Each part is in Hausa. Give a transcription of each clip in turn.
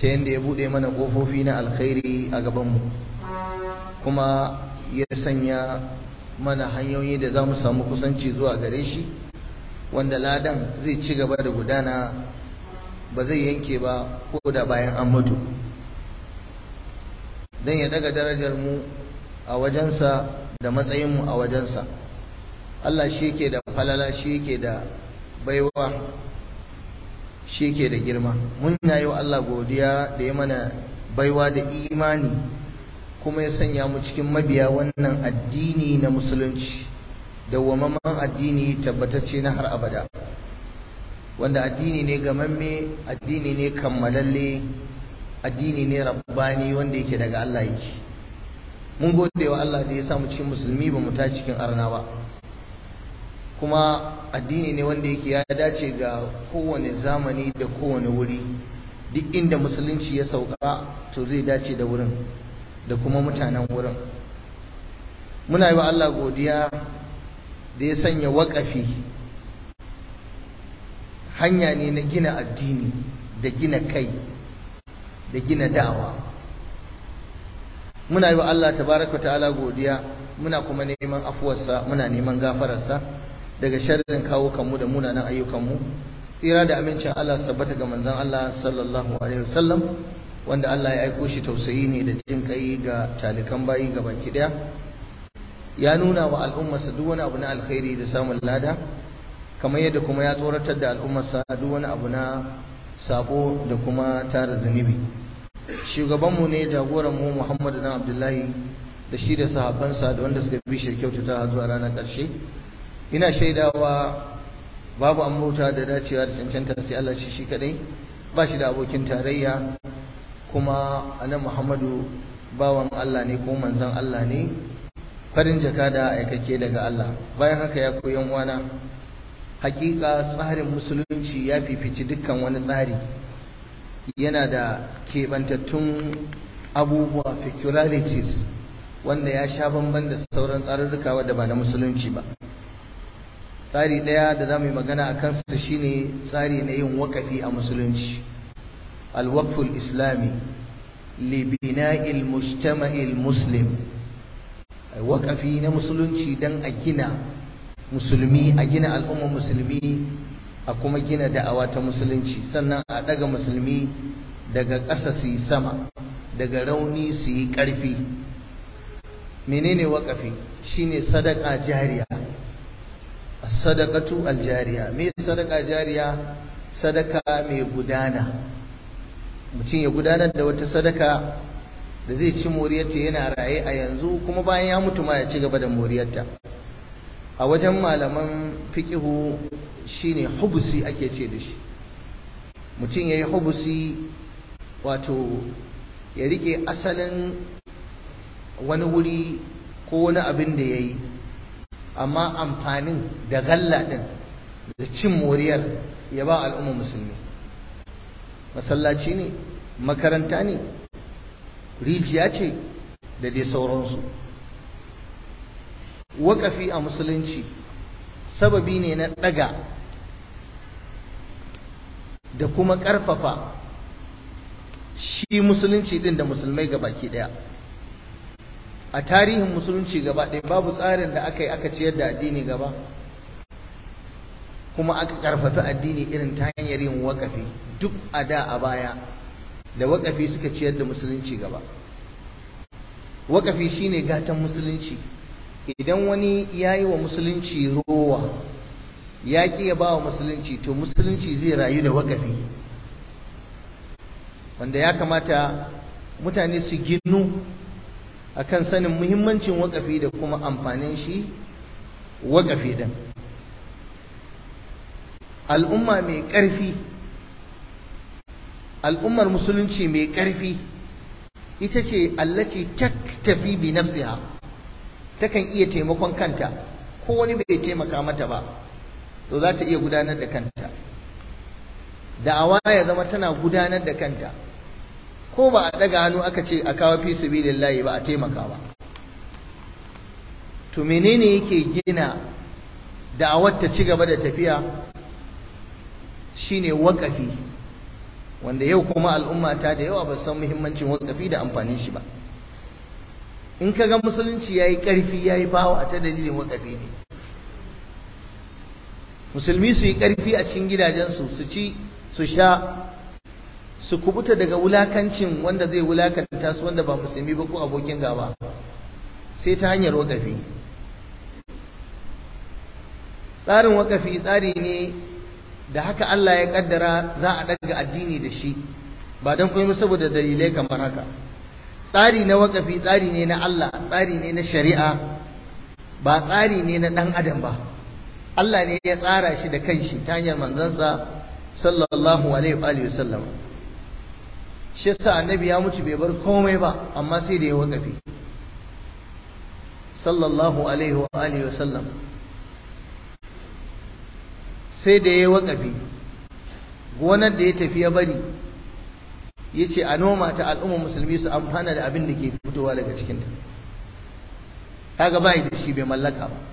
ta yadda ya buɗe mana ƙofofi na alkhairi a gabanmu kuma ya sanya mana hanyoyi da za mu samu kusanci zuwa gare shi wanda ladan zai ci gaba da gudana ba zai yanke ba ko da bayan an mutu don ya daga darajar mu a wajensa da matsayinmu a wajensa Allah shi yake da falala shi yake da baiwa shi yake da girma mun yi wa Allah godiya da ya mana baiwa da imani kuma ya sanya mu cikin mabiya wannan addini na musulunci dawwamamman addini tabbatacce na har abada wanda addini ne gamamme addini ne kammalalle addini ne rabbani wanda yake daga Allah yake mun gode wa Allah da ya samu cikin musulmi ba mu ta cikin arna ba kuma addini ne wanda yake ya dace ga kowane zamani da kowane wuri duk inda musulunci ya sauka to zai dace da wurin da kuma mutanen wurin muna yi wa Allah godiya da ya sanya waƙafi hanya ne na gina addini da gina kai da gina da'awa muna yi wa Allah tabaraka ta'ala godiya muna kuma neman afuwarsa muna neman gafararsa daga sharrin kawo kanmu da munanan ayyukanmu tsira da amincin Allah sabbata ga manzon Allah sallallahu alaihi wasallam wanda Allah ya aiko shi tausayi ne da jin kai ga talikan bayi ga baki daya ya nuna wa al'ummarsa duk wani abu na alkhairi da samun lada kamar yadda kuma ya tsoratar da al'ummarsa duk wani abu na sabo da kuma tara zunubi shugabanmu ne jagoranmu Muhammadu na Abdullahi da shi da sahabbansa da wanda suka bi shi kyautata zuwa ranar ƙarshe ina shaidawa babu an bauta da dacewa da cancanta sai Allah shi shi kadai ba shi da abokin tarayya kuma anan Muhammadu bawan Allah ne ko manzon Allah ne farin jaka da aikake daga Allah bayan haka ya koyan wana hakika tsarin musulunci ya fifici dukkan wani tsari yana da keɓantattun abubuwa peculiarities wanda ya sha bamban da sauran tsarurruka wadda ba na musulunci ba tsari ɗaya da za mu yi magana a kansa shine tsari na yin wakafi a musulunci alwakful islami libina'il mujtama'il muslim wakafi na musulunci don a gina musulmi a gina al'ummar musulmi a kuma gina da'awa ta musulunci sannan a daga musulmi daga ƙasa su yi sama daga rauni su yi ƙarfi menene wakafi shine sadaka jariya sadaqatu aljariya me sadaka jariya sadaka mai gudana mutum ya gudanar da wata sadaka da zai ci moriyarta yana raye a yanzu kuma bayan ya mutu ma ya ci gaba da moriyarta a wajen malaman fiqihu shine hubusi ake ce da shi mutum yayi hubusi wato ya rike asalin wani wuri ko wani abin da yayi amma amfanin da galla din da cin moriyar ya ba al'ummar musulmi masallaci ne makaranta ne rijiya ce da dai sauransu waƙafi a musulunci sababi ne na ɗaga da kuma ƙarfafa shi musulunci ɗin da musulmai baki ɗaya a tarihin musulunci gaba ɗaya babu tsarin da aka yi aka ciyar da addini gaba kuma aka ƙarfafi addini irin ta hanyar yin waƙafi duk a da a baya da waƙafi suka ciyar da musulunci gaba waƙafi shine gatan musulunci idan wani ya yi wa musulunci rowa ya ƙi ya ba wa musulunci to musulunci zai rayu da waƙafi wanda ya kamata mutane su ginu akan sanin muhimmancin waƙafi da kuma amfanin shi waƙafi ɗin al'umma mai ƙarfi al'ummar musulunci mai ƙarfi ita ce allaci tafi bi nafsiha takan iya taimakon kanta ko wani bai taimaka mata ba to za ta iya gudanar da kanta da'awa ya zama tana gudanar da kanta ko ba a daga hannu aka ce a kawo fi sabilillahi ba a taimaka ba to menene yake gina da'awar ta ci gaba da tafiya shine waƙafi wanda yau kuma al'umma ta da yawa ba san muhimmancin wakafi da amfanin shi ba in ka ga musulunci ya yi ƙarfi ya yi bawa ta dalilin wakafi ne musulmi su yi ƙarfi a cikin gidajensu su ci su sha su kubuta daga wulakancin wanda zai wulakanta su wanda ba musulmi ba ko abokin gaba sai ta hanyar wakafi tsarin wakafi tsari ne da haka Allah ya kaddara za a daga addini da shi ba don kuma saboda dalilai kamar haka tsari na wakafi tsari ne na Allah tsari ne na shari'a ba tsari ne na dan adam ba Allah ne ya tsara shi da kanshi ta hanyar manzansa sallallahu alaihi wa sallam shi yasa annabi ya mutu bai bar komai ba amma sai da ya wakafi sallallahu alaihi wa alihi wa sallam sai da ya wakafi gonar da ya tafi ya bari ya ce a noma ta al'ummar musulmi su amfana da abin da ke fitowa daga cikinta kaga bai da shi bai mallaka ba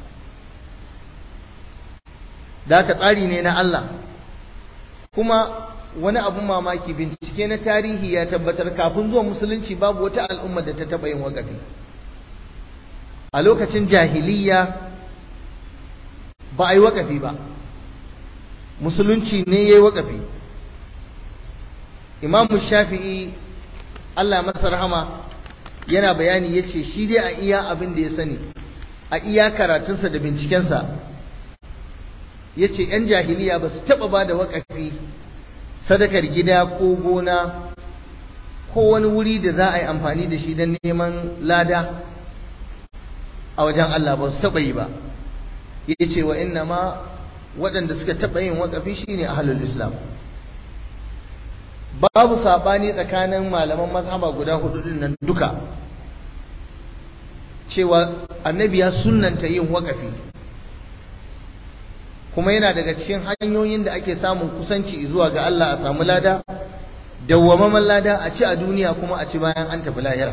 da haka tsari ne na Allah kuma wani abun mamaki bincike na tarihi ya tabbatar kafin zuwa musulunci babu wata al'umma da ta taɓa yin wakafi a lokacin jahiliya ba a yi wakafi ba musulunci ne ya yi wakafi imamu shafi'i allah masa rahama yana bayani ya ce shi dai a iya abin da ya sani a iya karatunsa da bincikensa ya ce 'yan jahiliya ba su taɓa ba da wakafi sadakar gida ko gona ko wani wuri da za a yi amfani da shi don neman lada a wajen Allah ba su taɓa yi ba ya ce wa inna ma waɗanda suka taɓa yin waƙafi shi ne ahalul islam babu saɓani tsakanin malaman mazhaba guda hudu din nan duka cewa annabi ya sunnanta yin waƙafi kuma yana daga cikin hanyoyin da ake samun kusanci zuwa ga Allah a samu lada dawwamaman lada a ci a duniya kuma a ci bayan an tafi lahira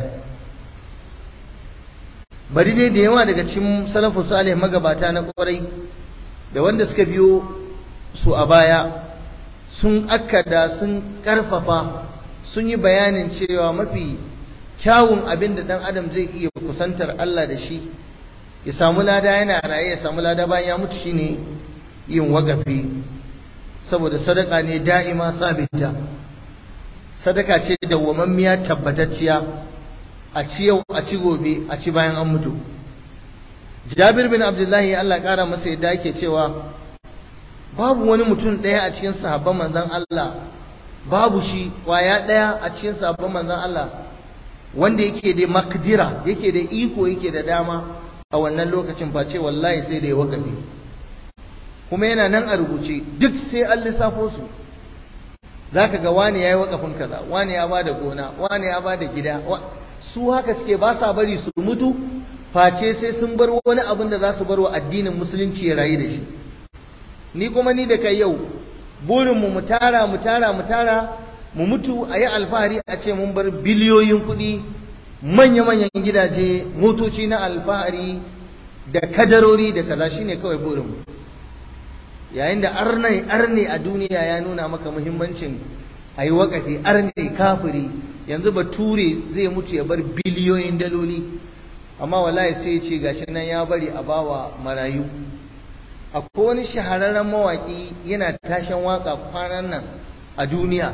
bari dai da yawa daga cikin salafu salih magabata na kwarai da wanda suka biyo su a baya sun akkada sun karfafa sun yi bayanin cewa mafi kyawun abin da dan adam zai iya kusantar Allah da shi ya samu lada yana raye ya samu lada bayan ya mutu shine yin wagafi saboda sadaka ne da'ima sabita sadaka ce dawwamammiya tabbatacciya a ci yau a ci gobe a ci bayan an mutu jabir bin abdullahi Allah kara masa yadda yake cewa babu wani mutum ɗaya a cikin sahabban manzon Allah babu shi kwaya ɗaya a cikin sahabban manzon Allah wanda yake da makdira yake da iko yake da dama a wannan lokacin face wallahi sai da ya wakafi kuma yana nan a rubuce duk sai an lissafo su zaka ga wani yayi wakafin kaza wani ya bada gona wani ya bada gida su haka suke ba sa bari su mutu face sai sun bar wani abin da za su bar wa addinin musulunci ya rayu da shi ni kuma ni da kai yau burinmu mu tara mu tara mu tara mu mutu a yi alfahari a ce mun bar biliyoyin kuɗi manya-manyan gidaje motoci na alfahari da kadarori da kaza shine kawai burinmu yayin da arne arne a duniya ya nuna maka muhimmancin a yi waƙafi arne kafiri yanzu bature zai mutu ya bar biliyoyin daloli amma wallahi sai ya ce gashi nan ya bari a bawa marayu akwai wani shahararren mawaƙi yana tashin waka kwanan nan a duniya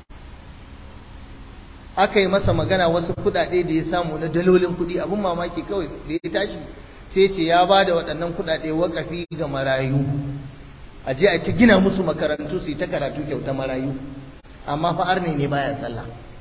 aka yi masa magana wasu kuɗaɗe da ya samu na dalolin kuɗi abin mamaki kawai da ya tashi sai ce ya ba da waɗannan kuɗaɗe wakafi ga marayu a je a ta gina musu makarantu su yi ta karatu kyauta marayu amma fa arne ne baya sallah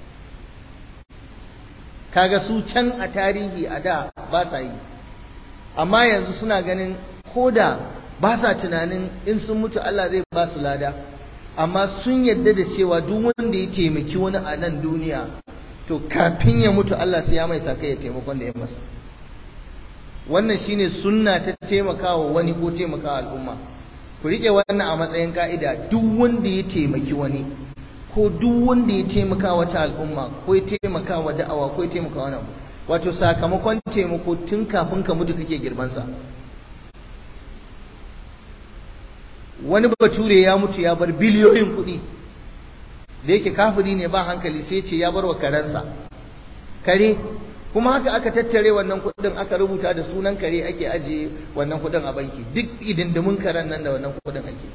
kaga su can a tarihi a da ba sa yi amma yanzu suna ganin ko da ba sa tunanin in sun mutu Allah zai ba su lada amma sun yadda da cewa duk wanda ya taimaki wani a nan duniya to kafin ya mutu Allah sai ya mai sakai ya taimakon da ya masa wannan shine sunna ta taimakawa wani ko taimakawa al'umma ku rike wannan a matsayin ka'ida duk wanda ya taimaki wani ko duk wanda ya taimaka wata al'umma ko ya taimaka wa da'awa ko ya taimaka wani abu wato sakamakon taimako tun kafin ka mutu kake girmansa wani bature ya mutu ya bar biliyoyin kuɗi da yake kafiri ne ba hankali sai ce ya bar wa karensa kare kuma haka aka tattare wannan kudin aka rubuta da sunan kare ake ajiye wannan kudin a banki duk idindimin karen nan da wannan kudin ake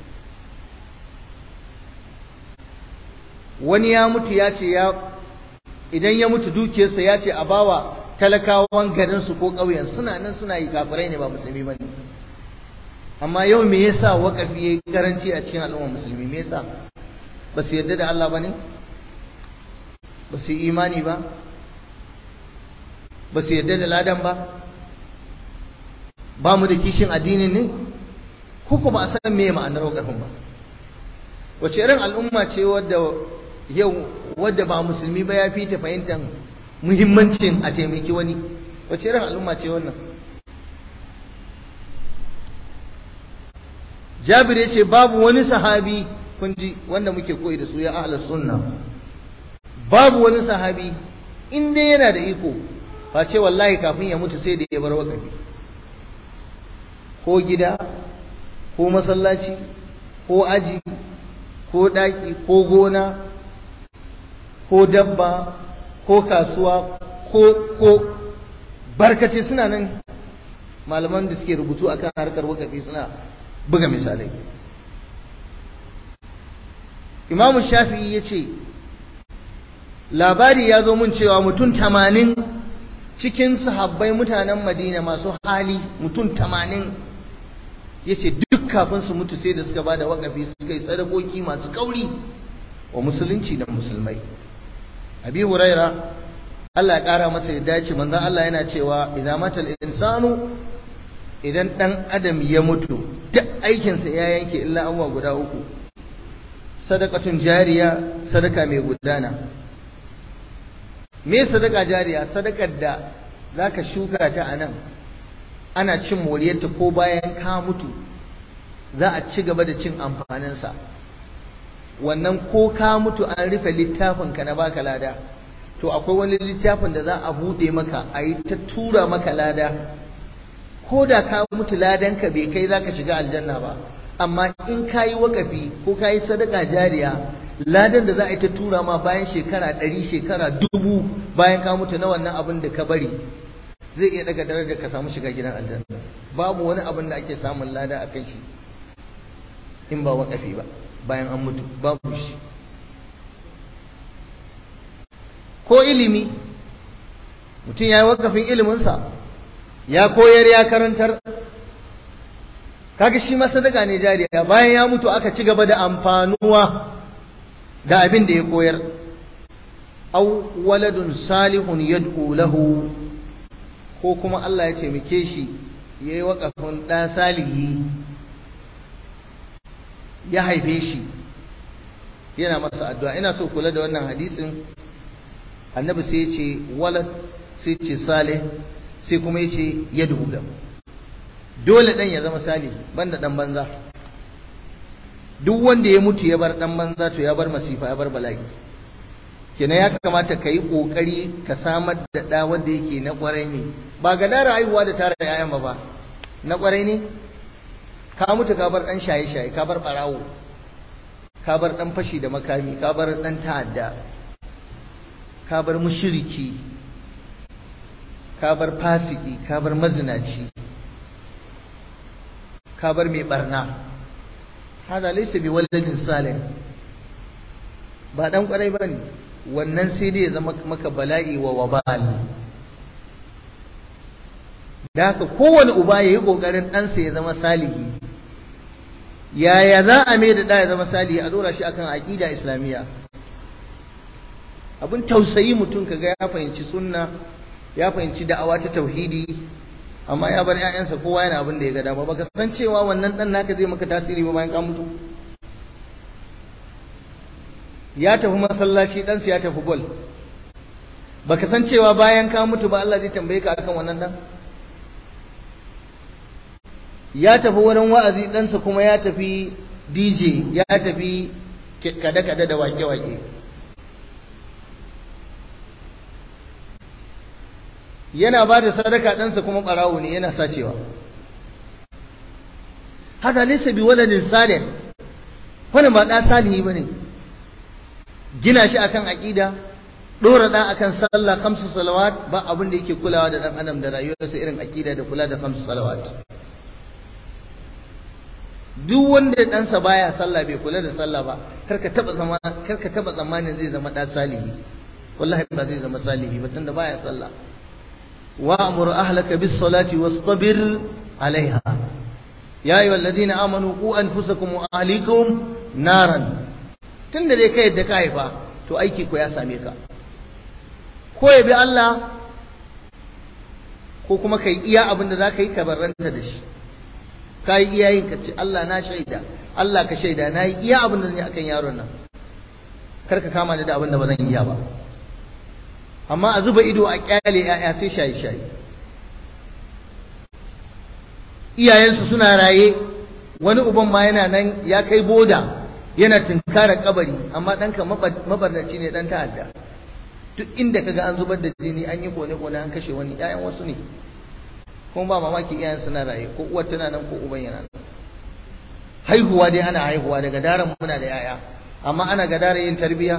wani ya mutu ya ce ya idan ya mutu dukiyarsa ya ce a bawa talakawan garinsu ko ƙauyen suna nan suna yi kafirai ne ba musulmi ba ne amma yau me yasa waƙafi ya yi karanci a cikin al'ummar musulmi me yasa ba su yarda da Allah ba ne ba su yi imani ba ba su yarda da ladan ba ba mu da kishin addinin ne ko ba a san me ma'anar waƙafin ba wace irin al'umma ce wadda yau wadda ba musulmi ba ya fi ta fahimtar muhimmancin a taimaki wani wace irin al'umma ce wannan jabir ya ce babu wani sahabi kunji wanda muke koyi da su ya ahlus sunna babu wani sahabi in dai yana da iko face wallahi kafin ya mutu sai da ya bar wakafi ko gida ko masallaci ko aji ko daki ko gona ko dabba ko kasuwa ko ko barkace suna nan malaman da suke rubutu akan harkar wakafi suna buga misalai imamu shafi'i ya ce labari ya zo mun cewa mutum tamanin cikin sahabbai mutanen madina masu hali mutum tamanin ya ce duk kafin su mutu sai da suka ba da wakafi suka yi sadakoki masu kauri wa musulunci da musulmai abi huraira Allah ya kara masa ya dace manzon Allah yana cewa idan matal insanu idan dan adam ya mutu duk aikinsa ya yanke illa abuwa guda uku sadakatun jariya sadaka mai gudana me sadaka jariya sadakar da zaka shuka ta a nan ana cin moriyarta ko bayan ka mutu za a ci gaba da cin amfaninsa wannan ko ka mutu an rufe littafinka na baka lada to akwai wani littafin da za a buɗe maka a yi ta tura maka lada ko da ka mutu ladanka bai kai za ka shiga aljanna ba amma in ka yi wakafi ko ka yi sadaka jariya ladan da za a yi ta tura ma bayan shekara ɗari shekara dubu bayan ka mutu na wannan abin da ka bari zai iya daga darajar ka samu shiga gidan aljanna babu wani abin da ake samun lada a kan shi in ba wakafi ba bayan an mutu babu shi ko ilimi mutum ya yi wakafin iliminsa ya koyar ya karantar kaga shi ma sadaka ne jariya bayan ya mutu aka ci gaba da amfanuwa da abin da ya koyar aw waladun salihun yad'u lahu ko kuma Allah ya taimake shi yayi wakafin da salihi ya haife shi yana masa addu'a ina so kula da wannan hadisin annabi sai ya ce walad sai ce salih sai kuma ya ce yad'u lahu dole dan ya zama salihi banda dan banza duk wanda ya mutu ya bar dan banza to ya bar masifa ya bar bala'i kenan ya kamata ka yi kokari ka samar da da wanda yake na kwarai ne ba ga dara haihuwa da tara yayan ba ba na kwarai ne ka mutu ka bar dan shaye shaye ka bar barawo ka bar dan fashi da makami ka bar dan ta'adda ka bar mushriki ka bar fasiki ka bar mazinaci ka bar mai barna hada laysa bi waladin salih ba dan kwarai bane wannan sai dai ya zama maka bala'i wa wabal da haka kowane uba yayi kokarin ɗansa ya zama salihi yaya za a mai da ɗa ya zama salihi a dora shi akan aqida islamiyya abin tausayi mutum kaga ya fahimci sunna ya fahimci da'awa ta tauhidi amma ya bar ƴaƴansa kowa yana abin da ya ga dama baka san cewa wannan dan naka zai maka tasiri ba bayan ka mutu ya tafi masallaci ɗansa ya tafi bol baka san cewa bayan ka mutu ba Allah zai tambaye ka akan wannan dan ya tafi wurin wa'azi ɗansa kuma ya tafi DJ ya tafi kada-kada da wake-wake yana ba da sadaka ɗansa kuma ɓarawo ne yana sacewa hada laysa bi waladin salih wannan ba ɗa salihi ba ne gina shi akan aqida dora da akan sallah khamsu salawat ba abin da yake kulawa da dan adam da rayuwarsa irin aqida da kula da khamsu salawat duk wanda ɗansa baya sallah bai kula da sallah ba karka taba zama karka taba zamanin zai zama da salihi wallahi ba zai zama salihi ba tunda baya sallah wa amur ahlaka bis salati wastabir alaiha ya ayyuhal ladina amanu qu anfusakum wa ahlikum naran tunda dai kai yadda ka haifa to aiki ko ya same ka ko ya bi Allah ko kuma kai iya abin da zaka yi ka barranta da shi ka yi iyayen ka ce Allah na shaida Allah ka shaida na yi iya abin da zan yi akan yaron nan kar ka kama ni da abin da ba zan iya ba amma a zuba ido a kyale ya'ya sai shaye shaye iyayensu suna raye wani uban ma yana nan ya kai boda yana tunkarar kabari amma ɗanka mabarnaci ne ɗan ta'adda duk inda kaga an zubar da jini an yi kone-kone an kashe wani 'ya'yan wasu ne kuma ba mamaki iyayen suna raye ko uwar tana nan ko uban yana nan haihuwa dai ana haihuwa daga daren muna da yaya amma ana ga daren yin tarbiya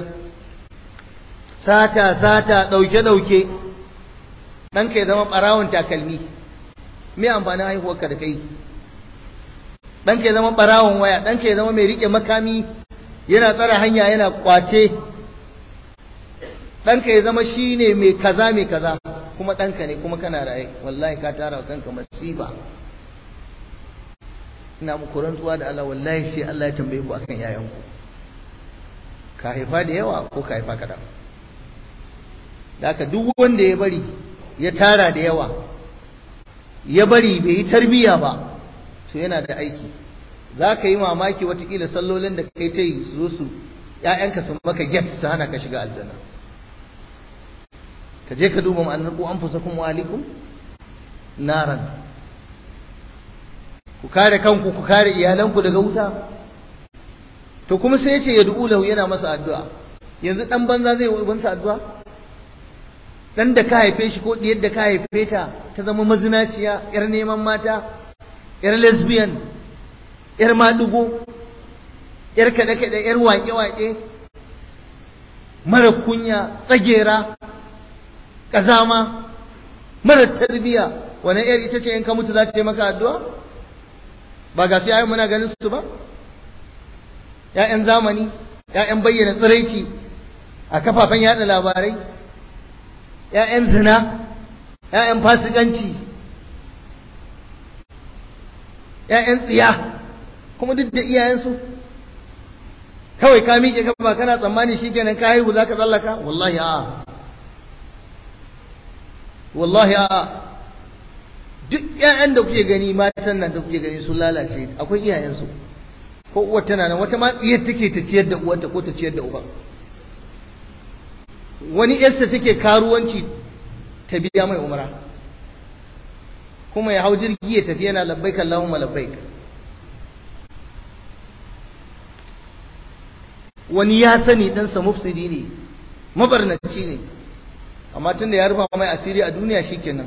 sata sata dauke dauke ɗanka ya zama ɓarawon takalmi me amfanin haihuwarka da kai ɗanka ya zama ɓarawon waya ɗanka ya zama mai riƙe makami yana tsara hanya yana kwace ɗanka ya zama shi ne mai kaza mai kaza kuma ɗanka ne kuma kana raye wallahi ka tara wa kanka masifa ina muku rantsuwa da Allah wallahi sai Allah ya tambaye ku akan yayanku ka haifa da yawa ko ka haifa kaɗan da haka duk wanda ya bari ya tara da yawa ya bari bai yi tarbiyya ba to yana da aiki za ka yi mamaki watakila sallolin da kai ta yi su su ‘ya'yanka sun maka get su hana ka shiga aljanna ka je ka duba ma'anar ku an fusa kuma alikum naran ku kare kanku ku kare iyalanku daga wuta to kuma sai ya ce ya du'u lahu yana masa addu'a yanzu dan banza zai yi ubansa addu'a dan da ka haife shi ko diyar da ka haife ta ta zama mazinaciya yar neman mata yar lesbian yar madugo yar kaɗe kaɗe yar waƙe waƙe mara kunya tsagera ƙazama mara tarbiya wani yar ita ce in ka mutu za ta yi maka addu'a ba ga su yayin muna ganin su ba ‘ya'yan zamani ‘ya'yan bayyana tsiraici a kafafen yada labarai ‘ya'yan zina ‘ya'yan fasikanci ‘ya'yan tsiya kuma duk da iyayensu kawai ka miƙe kafa kana tsammani shi kenan ka haihu za ka tsallaka wallahi a'a wallahi a'a duk ‘ya'yan da kuke gani matan nan da kuke gani sun lalace akwai iyayensu ko uwar tana nan wata ma tsiyar take ta ciyar da uwarta ko ta ciyar da uban wani yarsa take karuwanci ta biya mai umara kuma ya hau jirgi ya tafi yana labbaik Allahumma labbaik wani ya sani ɗansa mufsidi ne mabarnaci ne amma tun da ya rufa mai asiri a duniya shikenan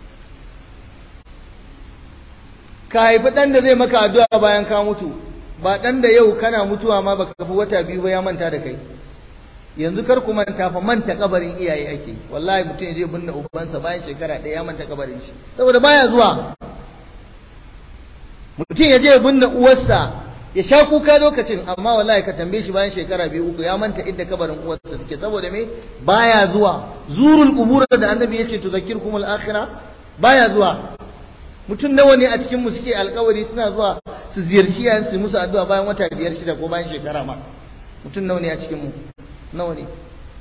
ka haifi ɗan da zai maka addu'a bayan ka mutu ba ɗan da yau kana mutuwa ma baka fi wata biyu ba ya manta da kai yanzu kar ku manta fa manta kabarin iyaye ake wallahi mutum ya je binne ubansa bayan shekara ɗaya ya manta kabarin shi saboda baya zuwa mutum ya je binne uwarsa ya sha kuka lokacin amma wallahi ka tambaye shi bayan shekara biyu uku ya manta inda kabarin uwarsa take saboda me baya zuwa zurul qubur da annabi yace tuzakirkumul akhirah baya zuwa mutum nawa ne a cikin mu suke alkawari suna zuwa su ziyarci yayin su musu addu'a bayan wata biyar shida ko bayan shekara ma mutum nawa ne a cikin mu nawa ne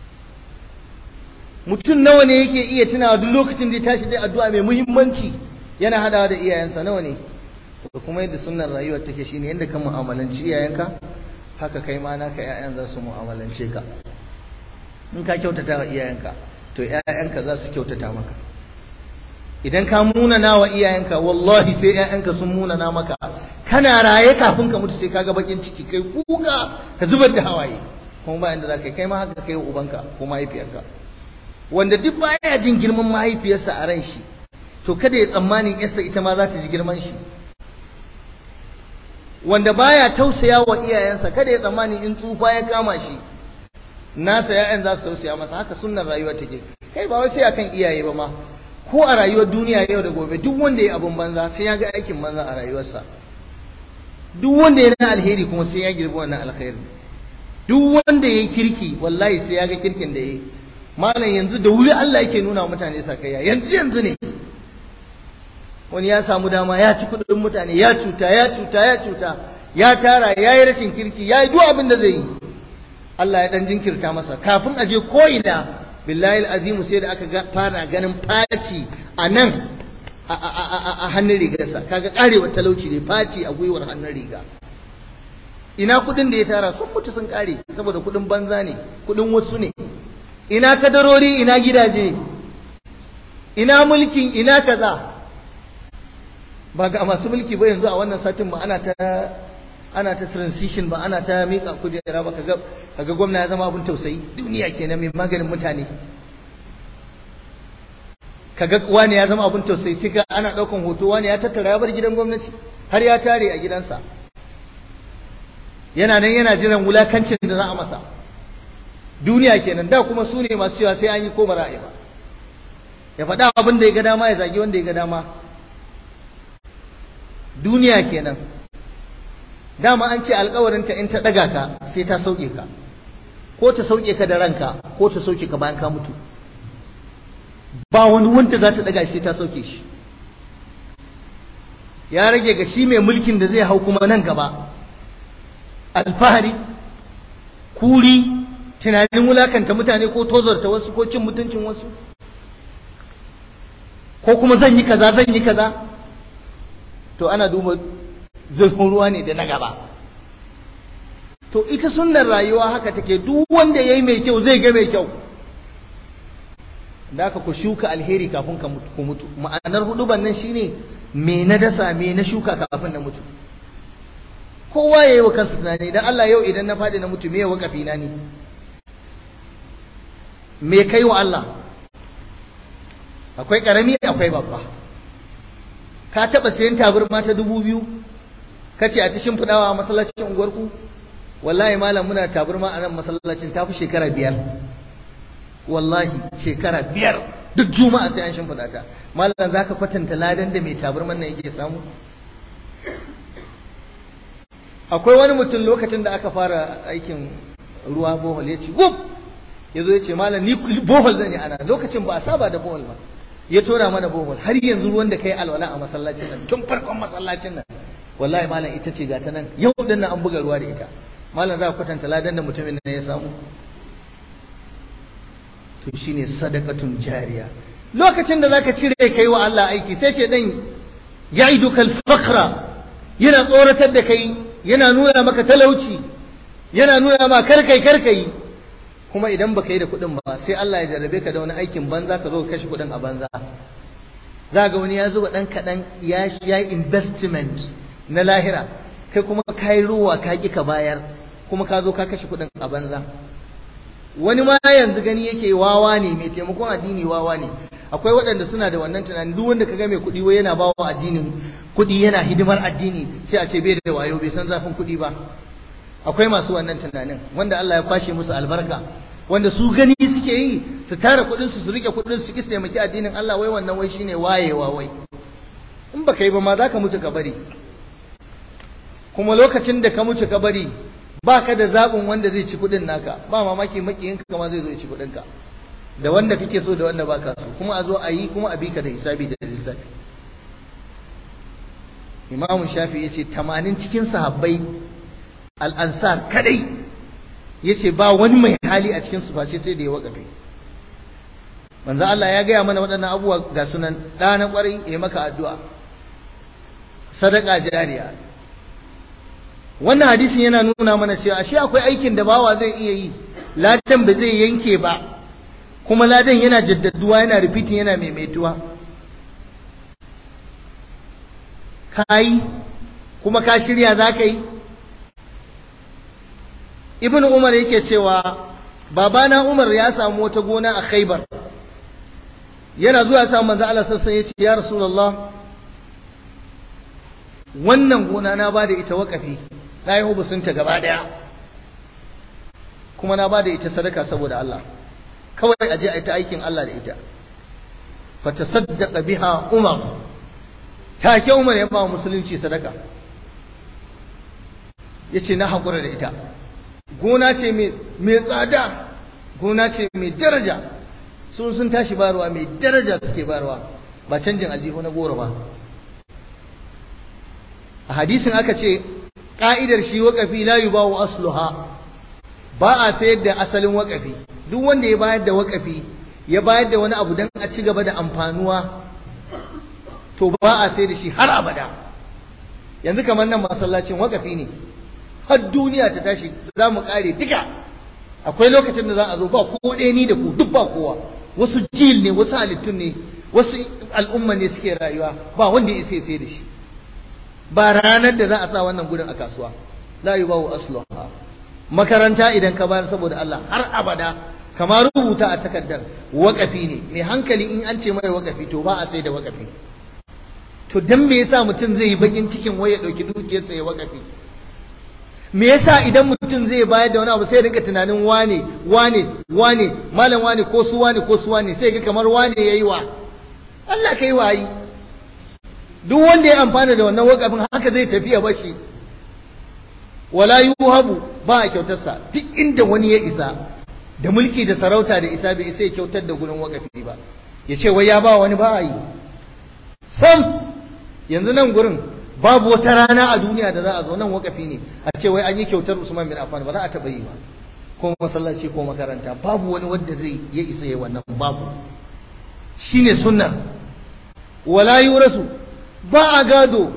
mutum nawa ne yake iya tunawa duk lokacin da ya tashi dai addu'a mai muhimmanci yana hadawa da iyayensa nawa ne to kuma yadda sunnar rayuwar take shine yadda ka mu'amalanci iyayenka haka kai ma naka ƴaƴan za su mu'amalance ka in ka kyautata wa iyayenka to ƴaƴanka za su kyautata maka idan ka munana wa iyayenka wallahi sai ƴaƴanka sun munana maka kana raye kafin ka mutu sai kaga bakin ciki kai kuka ka zubar da hawaye kuma ba inda zaka kai ma haka kai ubanka ko mahaifiyarka wanda duk baya jin girman mahaifiyarsa a ran shi to kada ya tsammani yarsa ita ma za ta ji girman shi wanda baya tausaya wa iyayensa kada ya tsammani in tsufa ya kama shi nasa ya'yan za su tausaya masa haka sunnar rayuwa take kai ba wai sai akan iyaye ba ma ko a rayuwar duniya yau da gobe duk wanda ya abun banza sai ya ga aikin banza a rayuwarsa duk wanda ya na alheri kuma sai ya girbi wannan alkhairi duk wanda ya kirki wallahi sai ya ga kirkin da ya yi malam yanzu da wuri Allah yake nuna wa mutane sakayya yanzu yanzu ne wani ya samu dama ya ci kudin mutane ya cuta ya cuta ya cuta ya tara ya yi rashin kirki ya yi duk abin da zai yi Allah ya dan jinkirta masa kafin a je ko ina billahi azimu sai da aka fara ganin faci a nan a hannun rigarsa kaga karewar talauci ne faci a gwiwar hannun riga ina kudin da ya tara sun mutu sun kare saboda kudin banza ne kudin wasu ne ina kadarori ina gidaje ina mulkin ina kaza ba ga masu mulki ba yanzu a wannan satin ba ana ta ana ta transition ba ana ta mika kujera ba kaga kaga gwamna ya zama abun tausayi duniya kenan mai maganin mutane kaga wani ya zama abun tausayi sai ka ana daukan hoto wani ya tattara ya bar gidan gwamnati har ya tare a gidansa yana nan yana jiran wulakancin da za a masa duniya kenan da kuma su ne masu cewa sai an yi ko ba ra'ayi ba ya faɗa abin da ya ga dama ya zagi wanda ya ga dama duniya kenan dama an ce alkawarinta in ta ɗaga ka sai ta sauke ka ko ta sauke ka da ranka ko ta sauke ka bayan ka mutu ba wani wanda za ta ɗaga sai ta sauke shi ya rage ga shi mai mulkin da zai hau kuma nan gaba alfahari kuri tunanin wulakanta mutane ko tozarta wasu ko cin mutuncin wasu ko kuma zan yi kaza zan yi kaza to ana duba zurfin ruwa ne da na gaba to ita sunnar rayuwa haka take duk wanda yayi mai kyau zai ga mai kyau da aka ku shuka alheri kafin ka mutu ku mutu ma'anar huduban nan shine me na dasa me na shuka kafin na mutu kowa yayi wa kansa tunani dan Allah yau idan na fadi na mutu me ya wakafi na ne me kai wa Allah akwai karami akwai babba ka taba sayan tabarma ta dubu biyu kace a ta shimfidawa a masallacin unguwarku wallahi malam muna tabarma a nan masallacin tafi shekara biyar wallahi shekara biyar duk juma'a sai an shimfida ta malam zaka kwatanta ladan da mai tabarman nan yake samu akwai wani mutum lokacin da aka fara aikin ruwa bohol ya ce wuf ya zo ya ce malam ni bohol zan yi ana lokacin ba a saba da bohol ba ya tora mana bohol har yanzu ruwan da kai alwala a masallacin nan tun farkon masallacin nan wallahi malam ita ce gata nan yau din nan an buga ruwa da ita malam za ka kwatanta ladan da mutumin nan ya samu to shine sadaqatun jariya lokacin da zaka cire kai wa Allah aiki sai shedan ya'iduka al-faqra yana tsoratar da kai yana nuna maka talauci yana nuna ma karkai karkai kuma idan baka yi da kuɗin ba sai Allah ya jarrabe ka da wani aikin banza ka zo ka kashe kuɗin a banza za ga wani ya zuba ɗan kaɗan ya yi investment na lahira kai kuma ka yi ruwa ka ƙi ka bayar kuma ka zo ka kashe kuɗin a banza wani ma yanzu gani yake wawa ne mai taimakon addini wawa ne akwai waɗanda suna da wannan tunanin duk wanda kaga mai kuɗi wai yana bawa addinin kuɗi yana hidimar addini sai a ce bai da wayo bai san zafin kuɗi ba akwai masu wannan tunanin wanda Allah ya kwashe musu albarka wanda su gani suke yi su tara kuɗin su su rike kuɗin su ki taimaki addinin Allah wai wannan wai shine wayewa wai in baka yi ba ma zaka mutu ka bari kuma lokacin da ka mutu ka bari baka da zaɓin wanda zai ci kuɗin naka ba mamaki makiyinka kama zai zo ya ci kuɗin ka da wanda kake so da wanda baka so kuma a zo a yi kuma a bi ka da hisabi da lissafi imamu shafi ya ce tamanin cikin sahabbai al'ansar kadai ya ce ba wani mai hali a cikin face sai da ya wakafe manzo Allah ya gaya mana waɗannan abubuwa ga sunan ɗa na ƙwarai ya maka addu'a sadaka jariya wannan hadisin yana nuna mana cewa ashe akwai aikin da bawa zai iya yi ladan ba zai yanke ba kuma ladan yana jaddaduwa yana repeating yana maimaituwa ka yi kuma ka shirya za ka yi ibn umar yake cewa babana umar ya samu wata gona a khaibar yana zuwa ya samu manzo Allah sassan ya ce ya rasulullah wannan gona na ba da ita waƙafi na yi hubusunta gaba ɗaya kuma na ba da ita sadaka saboda Allah kawai aje a yi ta aikin Allah da ita fa tasaddaqa biha umar take umar ya ba musulunci sadaka yace na hakura da ita gona ce mai tsada gona ce mai daraja sun sun tashi barwa mai daraja suke barwa ba canjin aljihu na goro ba a hadisin aka ce ka'idar shi waƙafi la yubawu asluha ba a sayar da asalin waƙafi duk wanda ya bayar da waƙafi ya bayar da wani abu don a ci gaba da amfanuwa to ba a sayar da shi har abada yanzu kamar nan masallacin waƙafi ne har duniya ta tashi za mu ƙare duka akwai lokacin da za a zo ba ko ɗaya ni da ku duk ba kowa wasu jil ne wasu halittun ne wasu al'umma ne suke rayuwa ba wanda ya isa sai da shi ba ranar da za a sa wannan gurin a kasuwa la yubawu asluha makaranta idan ka bayar saboda Allah har abada kamar rubuta a takardar waƙafi ne mai hankali in an ce mai waƙafi to ba a sai da waƙafi to dan me yasa mutum zai yi bakin cikin wai ya dauki dukiyarsa ya waƙafi me yasa idan mutum zai bayar da wani abu sai rinka tunanin wane wane wane malam wane ko su wane ko su wane sai ga kamar wane yayi wa Allah kai wayi duk wanda ya amfana da wannan wakafin haka zai tafi ya bashi wala yuhabu ba a kyautarsa duk inda wani ya isa da mulki da sarauta da isa bai isa ya kyautar da gurin wakafi ba ya ce wai ya ba wani ba a yi sam yanzu nan gurin babu wata rana a duniya da za a zo nan wakafi ne a ce wai an yi kyautar Usman bin Affan ba za a taɓa yi ba ko masallaci ko makaranta babu wani wanda zai ya isa ya wannan babu shine sunna wala yurasu ba a gado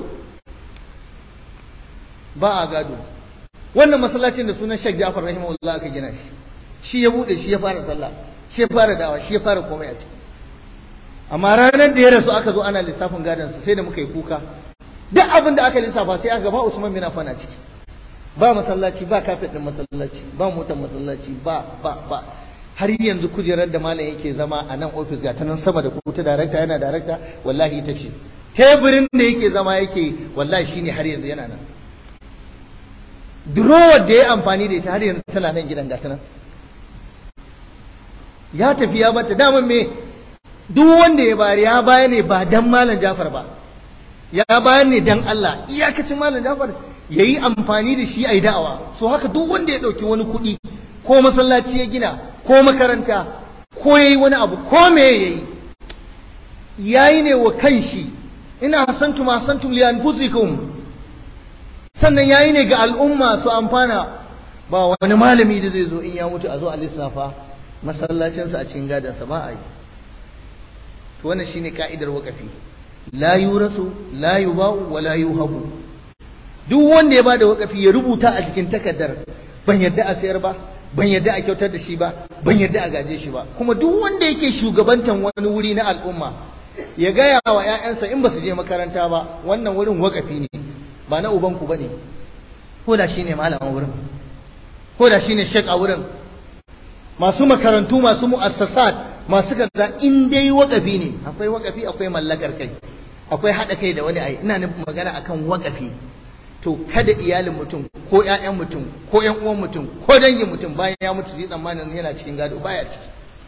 ba a gado wannan masallacin da sunan Sheikh Ja'far rahimahullah aka gina shi shi ya bude shi ya fara sallah shi ya fara dawa shi ya fara komai a ciki amma ranar da ya rasu aka zo ana lissafin gadon sa sai da muka yi kuka duk abin da aka lissafa sai aka ba Usman bin Affan a ciki ba masallaci ba kafet din masallaci ba motar masallaci ba ba ba har yanzu kujerar da malam yake zama a nan ofis ga ta nan sama da ku ta darakta yana darakta wallahi ita ce teburin da yake zama yake wallahi shine har yanzu yana nan durowar da ya amfani da ita har yanzu tana nan gidan gata nan ya tafi ya bata daman me duk wanda ya bayar ya bayar ne ba dan malam Jafar ba ya bayar ne dan Allah iyakacin malam Jafar yayi amfani da shi ayi da'awa so haka duk wanda ya dauki wani kuɗi ko masallaci ya gina ko makaranta ko yayi wani abu ko me yayi yayi ne wa kanshi ina hasantum hasantum li anfusikum sannan yayi ne ga al'umma su amfana ba wani malami da zai zo in ya mutu a zo a lissafa masallacinsa a cikin gadansa ba a yi to wannan shine ka'idar wakafi la yurasu la yuba'u wa la yuhabu duk wanda ya bada wakafi ya rubuta a cikin takardar ban yadda a sayar ba ban yadda a kyautar da shi ba ban yadda a gaje shi ba kuma duk wanda yake shugabantan wani wuri na al'umma ya gaya wa 'ya'yansa in ba su je makaranta ba wannan wurin wakafi ne ba na ubanku ba ne ko da shi ne malamin wurin ko da shi ne shek a wurin masu makarantu masu mu'assasat masu kaza in dai wakafi ne akwai wakafi akwai mallakar kai akwai haɗa kai da wani ai ina nufin magana akan wakafi to kada iyalin mutum ko ƴaƴan mutum ko ƴan uwan mutum ko dangin mutum bayan ya mutu sai tsammanin yana cikin gado baya ciki